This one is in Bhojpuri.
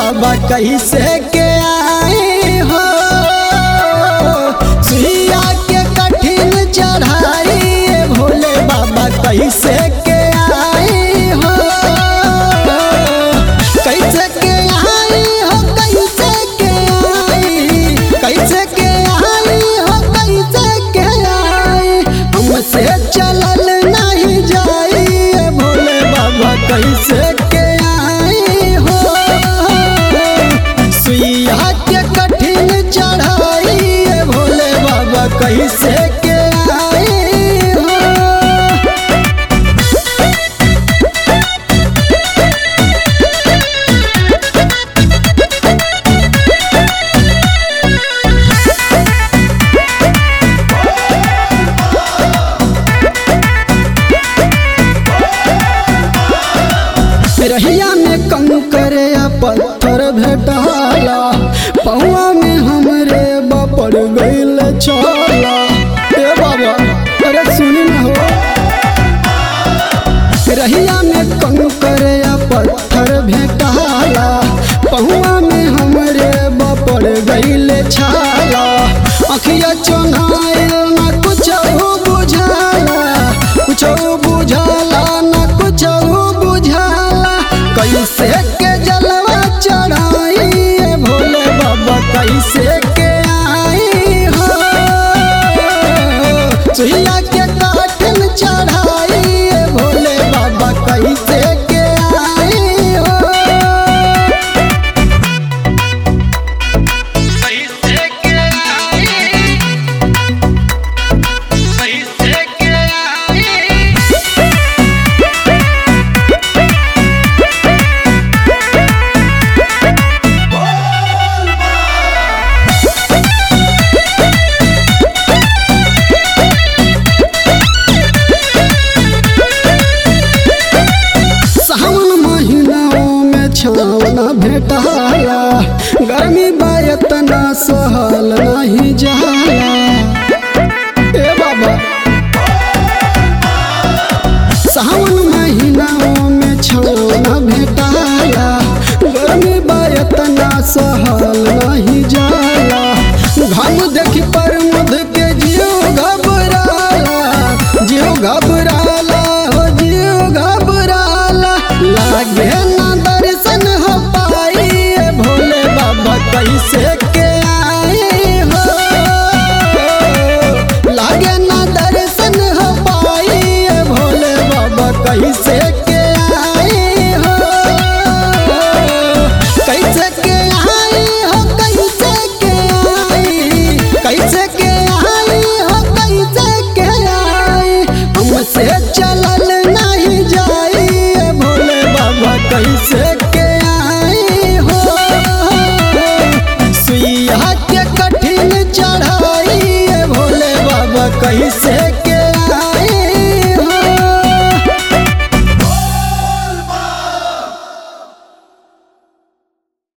बाबा कैसे के आए हो सुइया के कठिन चढ़ाई ए भोले बाबा कैसे के आए हो कैसे के आई हो कैसे के आई कैसे के आई हो कैसे के आई हमसे चलल नहीं जाई ए भोले बाबा कैसे के आई हो सुइया के कठिन चढ़ाई ए भोले बाबा कैसे के आई हो रहिया में कंकर या पत्थर भेटाला पौआ में हमरे बपड़ गइल चला ए बाबा अरे सुनी न हो रहिया में कंकर या पत्थर भेटाला पहुआ में हमरे बपड़ गइल छाला अखिया चोनाइल न कुछ बुझाला कुछ बुझाला न कुछ बुझाला कैसे के जलवा चढ़ाई ए भोले बाबा कैसे के आई हो सुइया के काठिन चढ़ाई ए भोले बाबा कैसे के आई हो कैसे के आई कैसे के आई सावन महीनाओं में छावना भेटाला गर्मी बायतना सहल नहीं जाला ए बाबा सावन महीनाओं में छावना भेटाला गर्मी बायतना सहल नहीं जाला